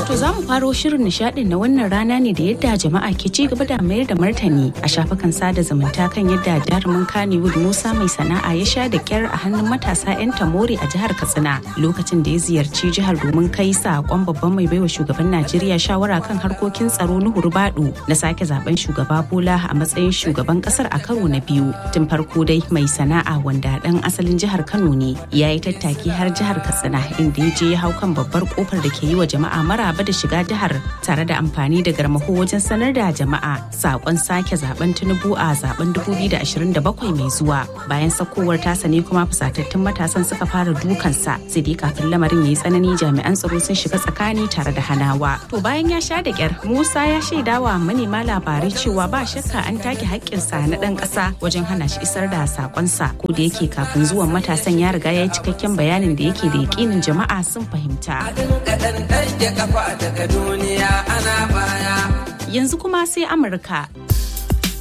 To za mu faro shirin nishadin na wannan rana ne da yadda jama'a ke ci gaba da mayar da martani a shafukan sada zumunta kan yadda jarumin Kannywood Musa mai sana'a ya sha da kyar a hannun matasa 'yan tamori a jihar Katsina lokacin da ya ziyarci jihar domin kai saƙon babban mai baiwa shugaban Najeriya shawara kan harkokin tsaro Nuhu Rubadu na sake zaben shugaba Bola a matsayin shugaban kasar a karo na biyu. Tun farko dai mai sana'a wanda dan asalin jihar Kano ne ya yi tattaki har jihar Katsina inda ya je ya hau kan babbar kofar da ke yi wa jama'a maraba da shiga jihar tare da amfani da garmaho wajen sanar da jama'a sakon sake zaben Tinubu a zaben 2027 mai zuwa. Bayan sakowar tasa ne kuma fusatattun matasan suka fara dukansa sai dai kafin lamarin ya yi tsanani jami'an tsaro sun shiga tsakani tare da hanawa. To bayan ya sha da kyar Musa ya shaidawa manema labarai cewa ba shakka an take haƙƙinsa na ɗan ƙasa wajen hana shi isar da sakonsa ko da yake kafin zuwan matasan ya riga ya yi cikakken bayanin da yake da yakinin jama'a sun fahimta. Yanzu kuma sai Amurka